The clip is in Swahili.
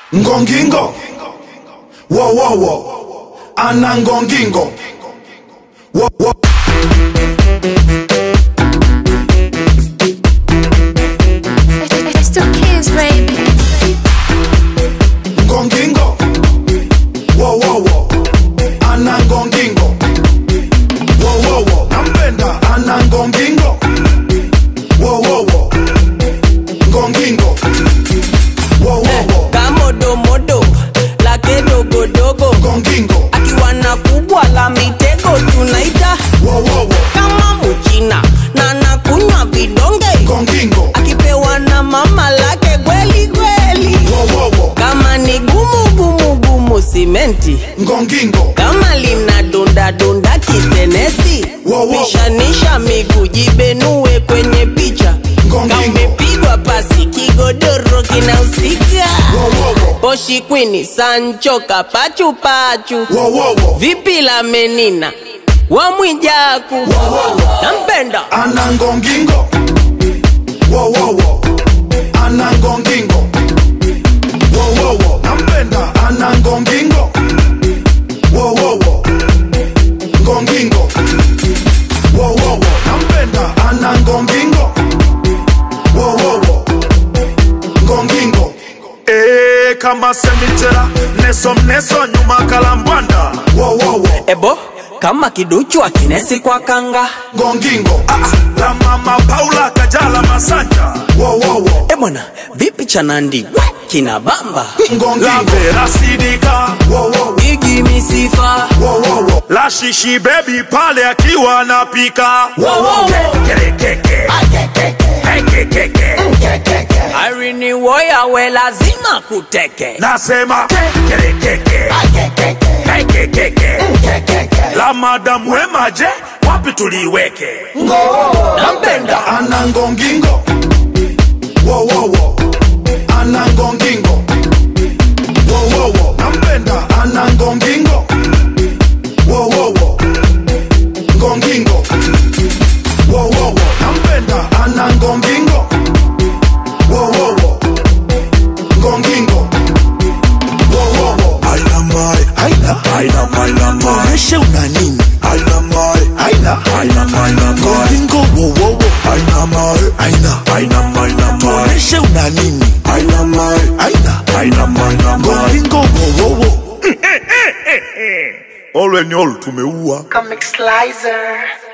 ngongingo wowowo ana ngongingo wo, wo. It's two kids, baby. ngongingo wowowo ana ngongingo wowowo nampenda ana ngongingo wowowo ngongingo wowowo kamodomodo lake dogodogo ngongingo akiwa na kubwa la mitego tunaita wowowo kama muchina na nakunywa vidonge ngongingo akipewa na mama lake kweli kweli wowowo kama ni gumu gumu gumu simenti ngongingo kama lina dunda dunda kitenesi Wow, wow. pishanisha miguu jibenue kwenye picha Ngongingo. kamepigwa pasi kigodoro kinahusika wowowo poshi kwini sancho kapachu pachu wowowo vipi la menina wamwijaku nampenda ana ngongingo wowowo ana ngongingo wowowo nampenda ana ngongingo wowowo ngongingo wowowo nampenda ana ngongingo wowowo ngongingo Ee, kama semitera neso mneso nyuma kalambwanda wowowo ebo kama kiduchu akinesi kwa kanga ngongingo ah, la mama paula kajala masanja wowowo ebwana vipi chanandi kina bamba la ngongingo vera sidika wowowo igi misifa wowowo la shishi bebi pale akiwa anapika Kerekeke. Kekekeke. arini woya we lazima kuteke nasema Kerekeke. Kekekeke. la madamu wemaje wapi tuliweke nampenda ana ngongingo wowowo ana ngongingo wowowo nampenda ana ngongingo wowowo ngongingo wowowo nampenda ana ngongingo wowowo ngongingo wowowo Aina mai, aina, aina maina mai maisha una nini? aina mai Aina, aina maina mai ngoringo wo wo wo. aina mai Aina, aina maina mai maisha una nini? aina mai Aina, aina maina mai ngoringo wo wo wo. olwe ni olu tumeua Comic Slicer.